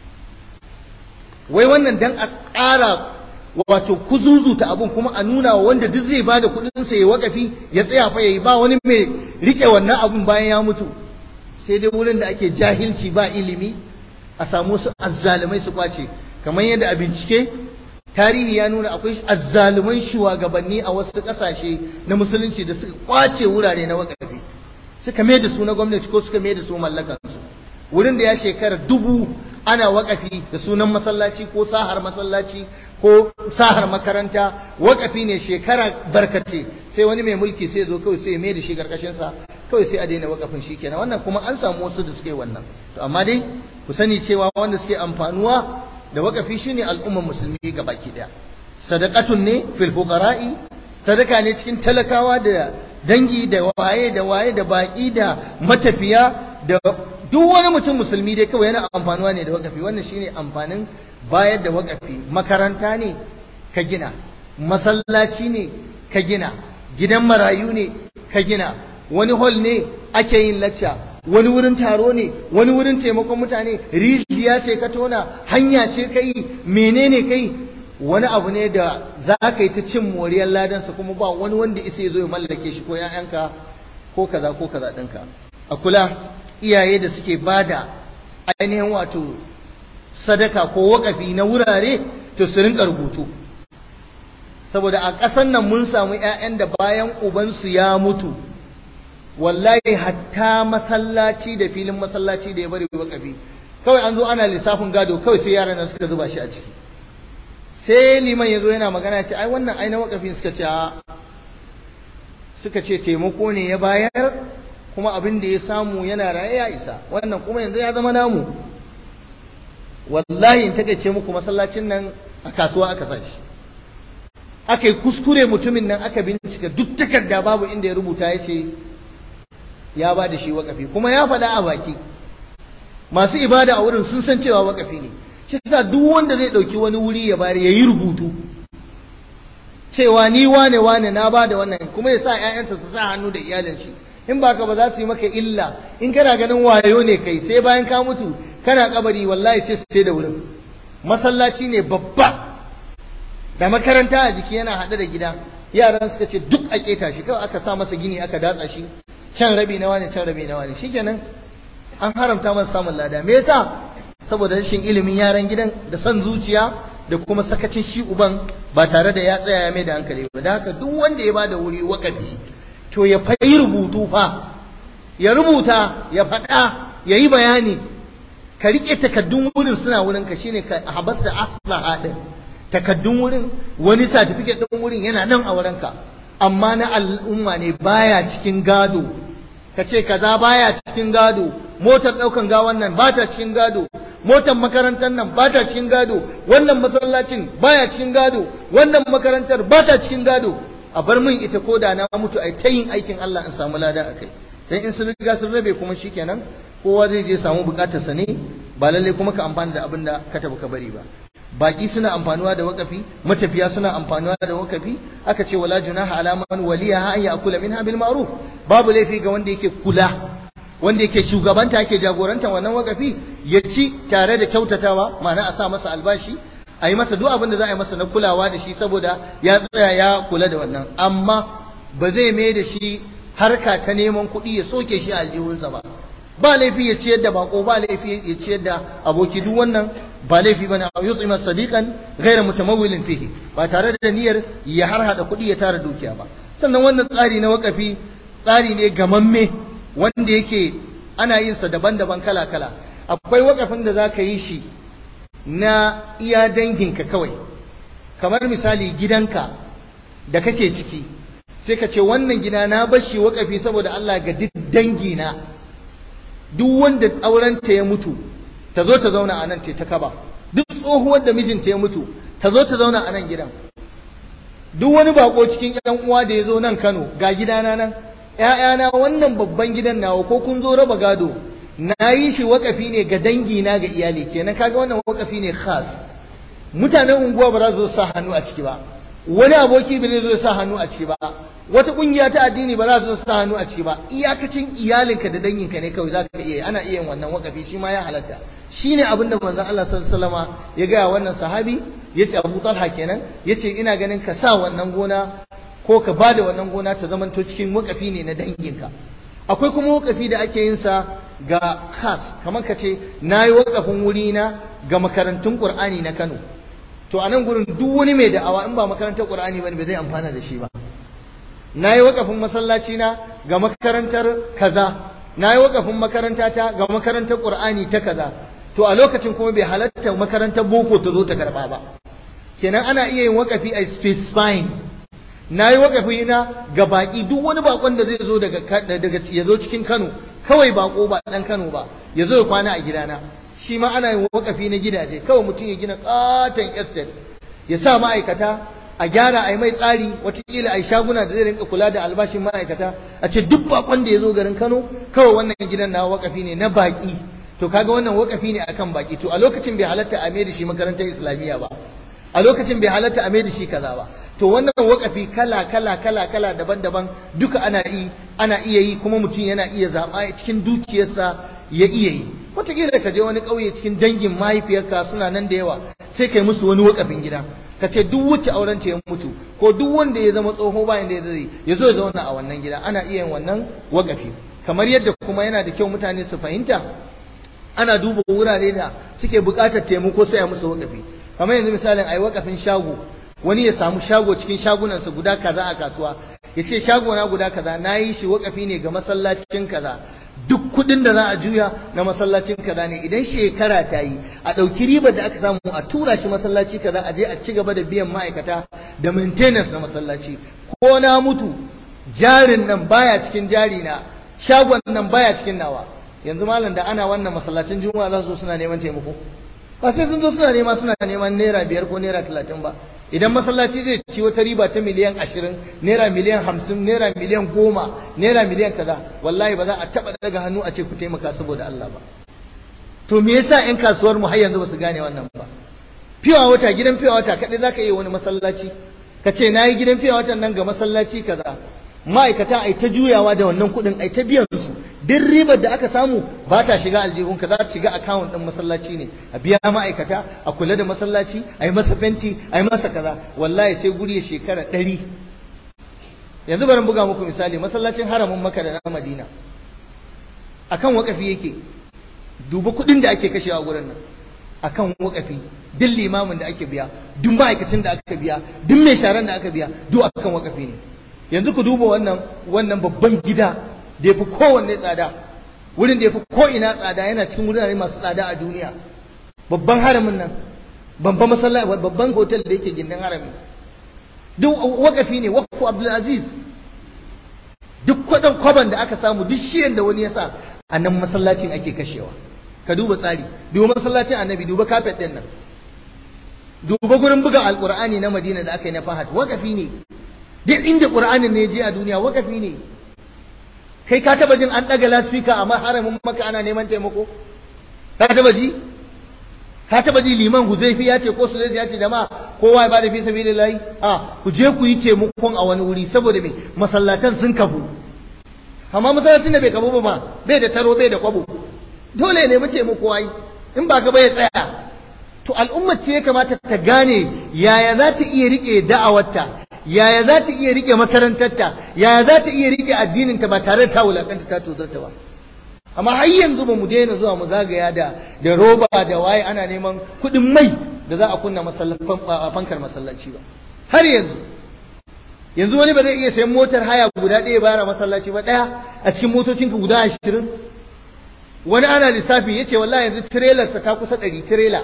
wai wannan dan a ƙara wato kuzuzuta abun kuma a nuna wa wanda duk zai bada kuɗin sa ya wakafi ya tsaya fa yayi ba wani mai rike wannan abun bayan ya mutu sai dai wurin da ake jahilci ba ilimi a samu su azzalumai su kwace kamar yadda a bincike tarihi ya nuna akwai azzaluman shugabanni a wasu ƙasashe na musulunci da suka kwace wurare na wakafi suka mai da su na gwamnati ko suka mai da su mallakansu wurin da ya shekara dubu ana wakafi da sunan masallaci ko sahar masallaci ko sahar makaranta wakafi ne shekara barkace sai wani mai mulki sai zo kawai sai mai da shi karkashin sa kawai sai a daina wakafin shi kenan wannan kuma an samu wasu da suke wannan to amma dai ku sani cewa wanda suke amfanuwa da wakafi shine al'ummar musulmi ga baki daya sadaqatun ne fil fuqara'i sadaka ne cikin talakawa da dangi da waye da waye da baki da matafiya da duk wani mutum musulmi dai kawai yana amfanuwa ne da wakafi wannan shine amfanin bayar da wakafi makaranta ne ka gina masallaci ne ka gina gidan marayu ne ka gina wani hall ne ake yin lacca wani wurin taro ne wani wurin taimakon mutane rijiya ce ka tona hanya ce kai menene kai wani abu ne da za ka yi ta cin moriyar ladansa kuma ba wani wanda isa ya zo ya mallake shi ko ‘ya'yanka ko kaza ko kaza ɗinka a kula iyaye da suke bada ainihin wato sadaka ko wakafi na wurare to su rinka rubutu saboda a ƙasan nan mun samu ‘ya'yan da bayan ubansu ya mutu wallahi hatta masallaci da filin masallaci da ya bari wakafi kawai an zo ana lissafin gado kawai sai yaran nan suka zuba shi a ciki sai liman ya zo yana magana ce ai wannan ai na wakafi suka ce suka ce taimako ne ya bayar kuma abin da ya samu yana raye ya isa wannan kuma yanzu ya zama namu wallahi in takaice muku masallacin nan a kasuwa aka sa shi aka yi kuskure mutumin nan aka bincika duk takarda babu inda ya rubuta ya ce ya ba da shi wakafi kuma ya faɗa a baki masu ibada a wurin sun san cewa wakafi ne shi sa duk wanda zai ɗauki wani wuri ya bari ya yi rubutu cewa ni wane wane na ba da wannan kuma ya sa ‘ya'yansa su sa hannu da iyalin shi in ba ka ba za su yi maka illa in kana ganin wayo ne kai sai bayan ka mutu kana kabari wallahi sai su da wurin masallaci ne babba da makaranta a jiki yana haɗe da gida yaran suka ce duk a keta shi kawai aka sa masa gini aka datsa shi can rabi na wani can rabi na wani shikenan an haramta masa samun lada me yasa saboda rashin ilimin yaran gidan da son zuciya da kuma sakacin shi uban ba tare da ya tsaya ya mai da hankali ba da haka duk wanda ya bada wuri wakafi to ya fayi rubutu fa ya rubuta ya faɗa ya yi bayani ka riƙe takaddun wurin suna wurin ka shine ka habas da aslaha din takaddun wurin wani certificate din wurin yana nan a wurin ka amma na al'umma ne baya cikin gado ka ce kaza baya cikin gado motar ɗaukan gawan nan ba ta cikin gado motar makarantar nan ba ta cikin gado wannan masallacin baya cikin gado wannan makarantar ba ta cikin gado a bar min ita ko da na mutu a ta yin aikin Allah in samu lada a kai dan in sun riga sun rabe kuma shikenan kowa zai je samu bukatarsa ne ba lalle kuma ka amfana da abin da ka taɓa ka bari ba baki suna amfanuwa da wakafi matafiya suna amfanuwa da wakafi aka ce wala junaha ala man waliya an ya'kula minha bil ma'ruf babu laifi ga wanda yake kula wanda yake shugabanta yake jagoranta wannan wakafi ya ci tare da kyautatawa ma'ana a sa masa albashi a yi masa duk abin da za a yi masa na kulawa da shi saboda ya tsaya ya kula da wannan amma ba zai mai da shi harka ta neman kuɗi ya soke shi a aljihunsa ba ba laifi ya ciyar da bako ba laifi ya ciyar da aboki duk wannan ba laifi bane a yutsima sadiqan ghayra mutamawwilin fihi ba tare da niyyar ya harhada kuɗi ya tara dukiya ba sannan wannan tsari na wakafi tsari ne gamamme wanda yake ana yin sa daban-daban kala-kala akwai wakafin da zaka yi shi na iya danginka kawai kamar misali gidanka da kake ciki sai ka ce wannan gida na bashi wakafi saboda Allah ga duk dangina duk wanda aurenta ya mutu ta zo ta zauna a nan ta kaba duk tsohuwar da mijinta ya mutu ta zo ta zauna a nan gidan duk wani bako cikin yan uwa da ya zo nan Kano ga gidana nan ƴaƴana wannan babban gidan nawa ko kun zo raba gado na yi shi wakafi ne ga dangi na ga iyali kenan kaga wannan wakafi ne khas mutanen unguwa ba za su sa hannu a ciki ba wani aboki ba zai zo sa hannu a ciki ba wata kungiya ta addini ba za su sa hannu a ciki ba iyakacin iyalinka da danginka ne kawai za ka iya ana iya yin wannan wakafi shi ma ya halatta shine abin da manzon Allah sallallahu alaihi wasallama ya ga wannan sahabi yace Abu Talha kenan yace ina ganin ka sa wannan gona ko ka bada wannan gona ta zamanto cikin wakafi ne na danginka akwai kuma wakafi da ake yin sa ga khas kamar ka ce nayi wakafin wuri na ga makarantun Qur'ani na Kano to a nan gurin duk wani mai da'awa in ba makarantar Qur'ani bane ba zai amfana da shi ba nayi wakafin masallaci na ga makarantar kaza nayi wakafin makaranta ta ga makarantar Qur'ani ta kaza to a lokacin kuma bai halatta makarantar boko ta zo ta karba ba kenan ana iya yin wakafi a specifying nayi wakafi na ga baki duk wani bakon da zai zo daga daga ya zo cikin Kano kawai bako ba dan Kano ba ya zo ya kwana a gidana shi ma ana yin wakafi na gidaje kawai mutum ya gina katon estate ya sa ma'aikata a gyara a yi mai tsari watakila a yi shaguna da zai rinka kula da albashin ma'aikata a ce duk bakon da ya zo garin kano kawai wannan gidan na wakafi ne na baki to kaga wannan wakafi ne akan baki to a lokacin bai halatta a mai da shi makarantar islamiyya ba a lokacin bai halatta a mai da shi kaza ba to wannan wakafi kala kala kala kala daban-daban duka ana yi ana iya yi kuma mutum yana iya zaɓa cikin dukiyarsa ya iya yi wataƙila ka je wani ƙauye cikin dangin mahaifiyarka suna nan da yawa sai kai musu wani wakafin gida ka ce duk wacce auren ta ya mutu ko duk wanda ya zama tsoho bayan da ya zai ya zo ya zauna a wannan gida ana iya yin wannan wakafi kamar yadda kuma yana da kyau mutane su fahimta ana duba wurare da suke buƙatar taimako sai a musu wakafi kamar yanzu misalin ai wakafin shago wani ya samu shago cikin shagunansa guda kaza a kasuwa ya ce shago na guda kaza na yi shi wakafi ne ga masallacin kaza duk kudin da za a juya na masallacin kaza ne idan shekara ta yi a ɗauki ribar da aka samu a tura shi masallaci kaza a je a ci gaba da biyan ma'aikata da maintenance na masallaci ko na mutu jarin nan baya cikin jari na shagon nan baya cikin nawa yanzu malam da ana wannan masallacin juma'a za su suna neman taimako ba sai sun zo suna nema suna neman naira biyar ko naira talatin ba idan masallaci zai ci wata riba ta miliyan ashirin naira miliyan hamsin naira miliyan goma naira miliyan kaza wallahi ba za a taɓa daga hannu a ce ku taimaka saboda Allah ba to me yasa ƴan kasuwar mu har yanzu ba su gane wannan ba fiwa wata gidan fiwa wata kaɗai za ka iya wani masallaci ka ce na yi gidan fiwa watan nan ga masallaci kaza ma'aikata ai ta juyawa da wannan kuɗin ai ta biyan su duk ribar da aka samu ba ta shiga aljihunka za ta shiga akawun ɗin masallaci ne a biya ma'aikata a kula da masallaci a yi masa fenti a yi masa kaza wallahi sai guri ya shekara ɗari yanzu bari buga muku misali masallacin haramin maka da na madina akan wakafi yake duba kuɗin da ake kashewa gurin nan akan wakafi duk limamin da ake biya duk ma'aikacin da aka biya duk mai sharan da aka biya duk akan wakafi ne yanzu ku duba wannan wannan babban gida da ya fi kowanne tsada wurin da ya fi ko'ina tsada yana cikin wurare masu tsada a duniya babban haramin nan babban masallaci babban hotel da yake gindin harami duk wakafi ne wakafu abdulaziz duk kwadon kwaban da aka samu duk shiyan da wani ya sa a nan masallacin ake kashewa ka duba tsari duba masallacin annabi duba kafet din nan duba gurin buga alkur'ani na madina da aka yi na fahad wakafi ne duk inda qur'anin ne je a duniya wakafi ne kai ka taba jin an daga laspika a haramin maka ana neman taimako ka taba ji ka taba ji liman huzaifi ya ce ko su ya ce jama'a kowa ya bada fi sabilillahi a ku je ku yi taimakon a wani wuri saboda me masallatan sun kafu amma masallacin da bai kafu ba bai da taro bai da kwabo dole ne mu taimako ai in ba ka bai tsaya to al'ummar ce ya kamata ta gane yaya za ta iya rike da'awarta yaya za ta iya rike makarantarta yaya za ta iya rike addininta ba tare da ta wulakanta ta tozarta ba amma har yanzu ba mu daina zuwa mu zagaya da da roba da waye ana neman kuɗin mai da za a kunna fankar masallaci ba har yanzu yanzu wani ba zai iya sayan motar haya guda ɗaya bayar masallaci ba ɗaya a cikin motocinka guda ashirin wani ana lissafi ya ce wallahi yanzu tirelarsa ta kusa ɗari tirela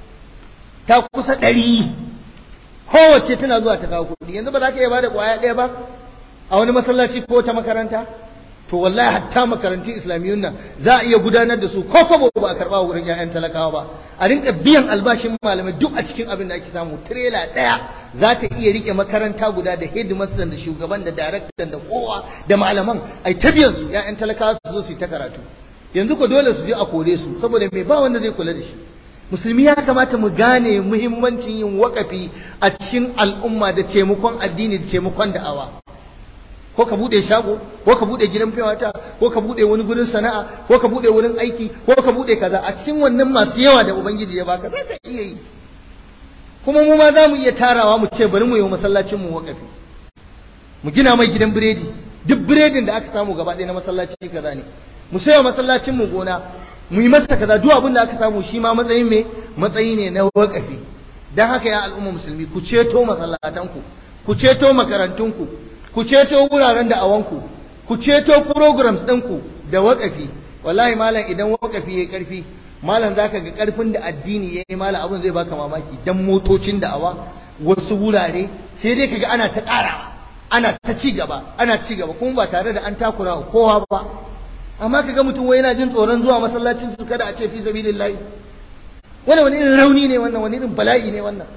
ta kusa ɗari kowace tana zuwa ta kawo kuɗi yanzu ba za ka iya bada ƙwaya ɗaya ba a wani masallaci ko ta makaranta to wallahi hatta makarantun islamiyyun nan za a iya gudanar da su ko kobo ba a karɓa wurin 'ya'yan talakawa ba a rinka biyan albashin malamai duk a cikin abin da ake samu tirela ɗaya za ta iya rike makaranta guda da headmaster da shugaban da daraktan da kowa da malaman ai ta biyan su 'ya'yan talakawa su zo su yi ta karatu yanzu ko dole su je a kore su saboda me ba wanda zai kula da shi musulmi ya kamata mu gane muhimmancin yin wakafi a cikin al'umma da taimakon addini da taimakon da'awa ko ka bude shago ko ka bude gidan fiyawata ko ka bude wani gurin sana'a ko ka bude wurin aiki ko ka bude kaza a cikin wannan masu yawa da ubangiji ya baka za ka iya yi kuma mu ma za mu iya tarawa mu ce bari mu yi masallacin mu wakafi mu gina mai gidan biredi duk biredin da aka samu gaba ɗaya na masallaci kaza ne mu sayo masallacin mu gona mu yi masa kaza duk abin da aka samu shi ma matsayin me matsayi ne na wakafi dan haka ya al'umma musulmi ku ceto masallatanku ku ceto makarantunku ku ceto wuraren da awanku ku ceto programs ɗinku da wakafi wallahi malam idan wakafi yayi karfi malam zaka ga karfin da addini yayi malam abin zai baka mamaki dan motocin da awa wasu wurare sai dai kaga ana ta ƙarawa ana ta ci gaba ana ci gaba kuma ba tare da an takura kowa ba amma kaga mutum wai yana jin tsoron zuwa masallacin su kada a ce fi sabilillahi wannan wani irin rauni ne wannan wani irin bala'i ne wannan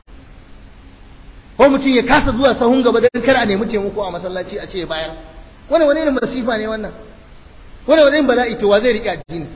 ko mutum ya kasa zuwa sahun gaba don kar a nemi taimako a masallaci a ce bayar wannan wani irin masifa ne wannan wannan wani irin bala'i to wa zai riƙe addini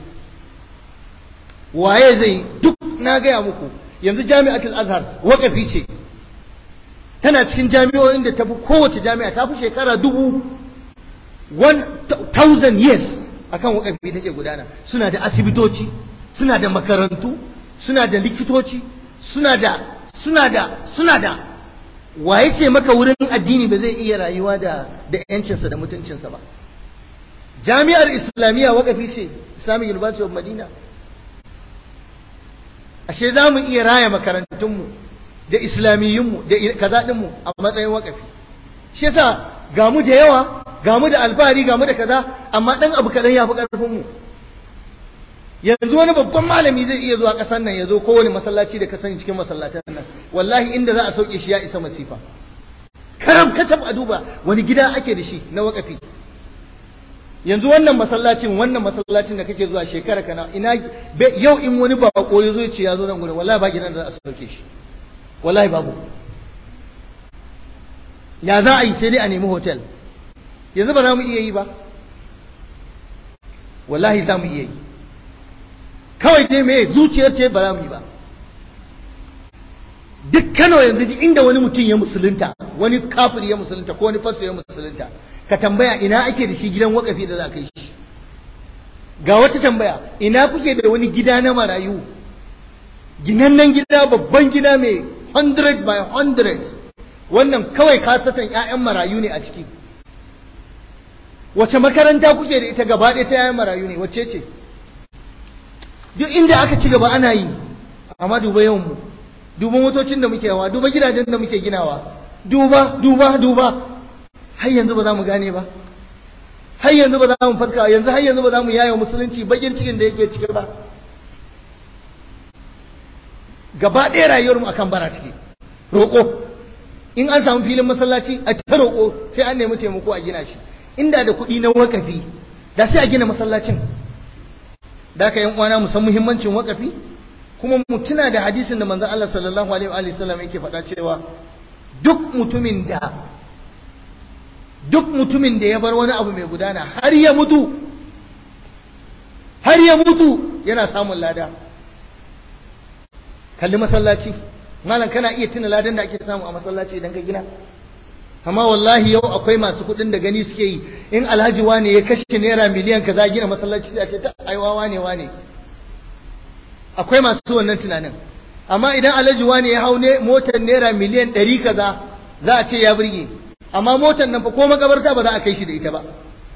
waye zai duk na gaya muku yanzu jami'atul azhar wakafi ce tana cikin jami'o'in da tafi kowace jami'a ta fi shekara dubu 1000 years akan wakafi take gudana suna da asibitoci suna da makarantu suna da likitoci suna da suna da suna da waye ce maka wurin addini ba zai iya rayuwa da da yancinsa da mutuncinsa ba jami'ar islamiyya wakafi ce islamic university of madina ashe za mu iya raya makarantunmu da islamiyyunmu da kaza ɗinmu a matsayin wakafi shi yasa ga mu da yawa ga mu da alfahari ga mu da kaza amma ɗan abu kaɗan ya fi ƙarfinmu yanzu wani babban malami zai iya zuwa ƙasar nan ya zo kowane masallaci da ka sani cikin masallatan nan wallahi inda za a sauke shi ya isa masifa karam kacab a duba wani gida ake da shi na wakafi yanzu wannan masallacin wannan masallacin da kake zuwa shekara kana ina yau in wani bako ya zo ce ya zo nan gurin wallahi ba gidan da za a sauke shi wallahi babu ya za a yi sai dai a nemi hotel yanzu ba za mu iya yi ba wallahi za mu iya yi kawai dai me zuciyar ce ba za mu yi ba duk Kano yanzu inda wani mutum ya musulunta wani kafiri ya musulunta ko wani fasto ya musulunta ka tambaya ina ake da shi gidan wakafi da za ka yi shi ga wata tambaya ina kuke da wani gida na marayu ginannen gida babban gida mai 100 by 100 wannan kawai kasatan 'ya'yan marayu ne a ciki wace makaranta kuke da ita gaba ɗaya ta 'ya'yan marayu ne wacce ce duk inda aka ci gaba ana yi amma duba yawan mu duba motocin da muke yawa duba gidajen da muke ginawa duba duba duba har yanzu ba za mu gane ba har yanzu ba za mu fatka yanzu har yanzu ba za mu yaya musulunci bakin cikin da yake ciki ba gaba ɗaya rayuwar mu akan bara ciki roƙo in an samu filin masallaci a ta roƙo sai an nemi taimako a gina shi inda da kuɗi na wakafi da sai a gina masallacin da ka yan uwana mu san muhimmancin wakafi kuma mu tuna da hadisin da manzon Allah sallallahu alaihi wa sallam yake faɗa cewa duk mutumin da duk mutumin da ya bar wani abu mai gudana har ya mutu har ya mutu yana samun lada kalli masallaci malam kana iya tuna ladan da ake samu a masallaci idan ka gina amma wallahi yau akwai masu kuɗin da gani suke yi in alhaji wane ya kashe naira miliyan kaza gina masallaci sai a ce ta aiwa wane wane akwai masu wannan tunanin amma idan alhaji wane ya hau ne motar naira miliyan ɗari kaza za a ce ya burge amma motar nan fa ko makabarta ba za a kai shi da ita ba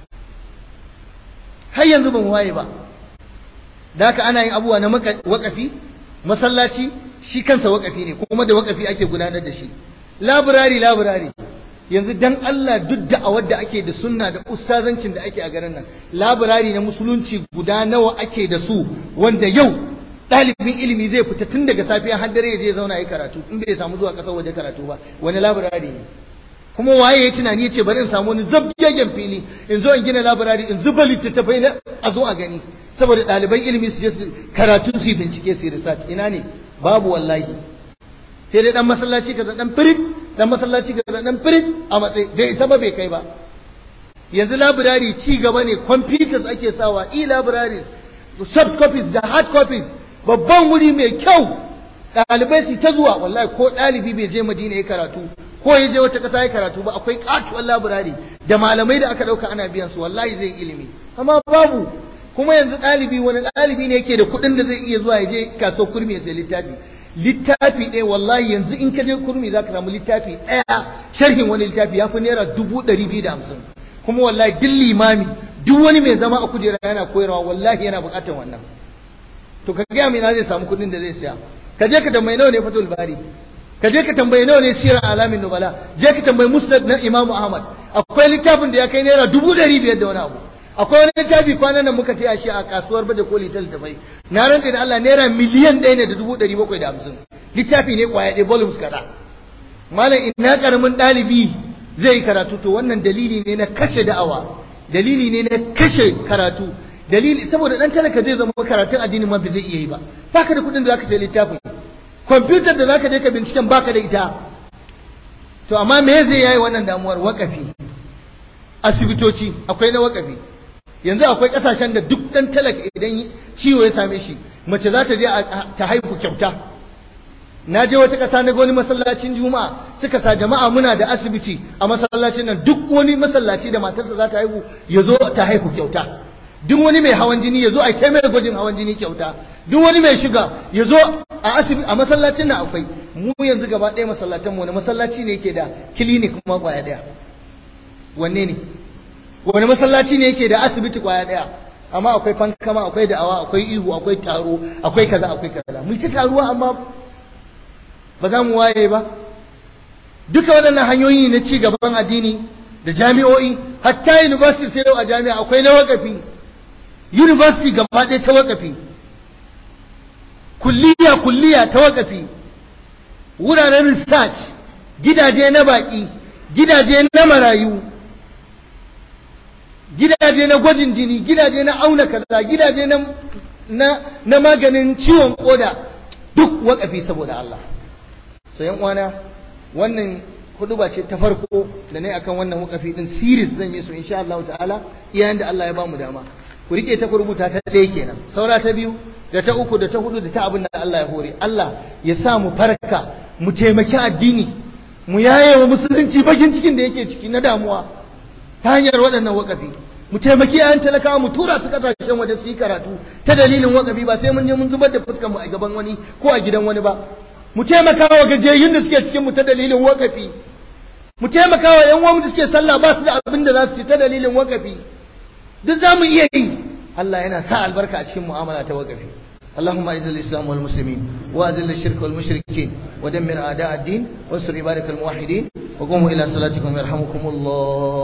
har yanzu ban waye ba da haka ana yin abubuwa na wakafi masallaci shi kansa wakafi ne kuma da wakafi ake gudanar da shi laburari laburari yanzu dan Allah duk da a wadda ake da sunna da ustazancin da ake a garin nan laburari na musulunci guda nawa ake da su wanda yau ɗalibin ilimi zai fita tun daga safiya har dare ya je zauna yi karatu in bai samu zuwa ƙasar waje karatu ba wani laburari ne kuma waye ya tunani ya ce bari in samu wani zabgegen fili in zo in gina laburari in zuba littattafai na a zo a gani saboda ɗaliban ilimi su je su karatu su yi bincike su yi research ina ne babu wallahi sai dai dan masallaci kaza dan firit dan masallaci kaza dan firit a matsayi bai isa ba bai kai ba yanzu laburari ci gaba ne computers ake sawa e libraries soft copies da hard copies babban wuri mai kyau ɗalibai su ta zuwa wallahi ko ɗalibi bai je madina ya karatu ko ya je wata ƙasa ya karatu ba akwai katuwar laburari da malamai da aka ɗauka ana biyan su wallahi zai ilimi amma babu kuma yanzu ɗalibi wani ɗalibi ne yake da kuɗin da zai iya zuwa ya je kasuwar kurmi ya sai littafi littafi ɗaya wallahi yanzu in ka je kurmi za ka samu littafi ɗaya sharhin wani littafi ya fi naira dubu ɗari biyu da hamsin kuma wallahi duk limami duk wani mai zama a kujera yana koyarwa wallahi yana buƙatar wannan to ka gaya mai na zai samu kuɗin da zai siya ka je ka tambayi nawa ne fatul bari ka je ka tambayi nawa ne sirar alamin nubala je ka tambayi musnad na imamu ahmad akwai littafin da ya kai naira dubu ɗari biyar da wani abu akwai wani littafi kwanan nan muka ce a shi a kasuwar baje koli ta littafai na rantse da Allah naira miliyan ɗaya ne da dubu ɗari bakwai da hamsin littafi ne kwaya ɗaya volumes kaza malam ina karamin ɗalibi zai yi karatu to wannan dalili ne na kashe da'awa dalili ne na kashe karatu dalili saboda dan talaka zai zama karatun addinin ma bai zai iya yi ba baka da kuɗin da zaka sai littafin kwamfutar da zaka je ka binciken baka da ita to amma me zai yayi wannan damuwar wakafi asibitoci akwai na wakafi yanzu akwai kasashen da duk dan talaka idan ciwo ya same shi mace za ta je ta haihu kyauta na je wata ƙasa na wani masallacin juma'a suka sa jama'a muna da asibiti a masallacin nan duk wani masallaci da matarsa za ta haihu ya zo ta haihu kyauta duk wani mai hawan jini ya zo a kai mai gwajin hawan jini kyauta duk wani mai shiga ya zo a asibiti a masallacin nan akwai mu yanzu gaba ɗaya masallatan mu wani masallaci ne yake da clinic kuma kwaya ɗaya wanne ne wani masallaci ne yake da asibiti kwaya ɗaya amma akwai fankama akwai da'awa akwai ihu akwai taro akwai kaza akwai kaza mu ci taruwa amma ba za mu waye ba duka waɗannan hanyoyi na ci gaban addini da jami'o'i hatta university sai a jami'a akwai na wakafi university gaba ɗaya ta wakafi kulliya kulliya ta wakafi wuraren research gidaje na baƙi gidaje na marayu gidaje na gwajin jini gidaje na auna kaza gidaje na na, na maganin ciwon koda duk wakafi saboda Allah so yan uwana wannan huduba ce ta farko da ne akan wannan wakafi din series zan yi su insha Allah ta'ala iyayen da Allah ya bamu dama ku rike ta ku rubuta ta ɗaya kenan saura ta biyu da ta uku da ta hudu da ta abin da Allah ya hore Allah ya sa mu farka mu taimaki addini mu yaye wa musulunci bakin cikin da yake ciki na damuwa ta hanyar waɗannan wakafi mu taimaki yayan talakawa mu tura su kasashen waje su yi karatu ta dalilin wakafi ba sai mun je mun zubar da fuskar mu a gaban wani ko a gidan wani ba mu taimaka wa gajiyayyun da suke cikin mu ta dalilin wakafi mu taimaka wa yan uwan da suke sallah ba su da abin da za su ci ta dalilin wakafi duk za mu iya yi Allah yana sa albarka a cikin mu'amala ta wakafi اللهم اعز الاسلام والمسلمين واذل الشرك والمشركين ودمر اعداء الدين وانصر عبادك الموحدين وقوموا الى صلاتكم يرحمكم الله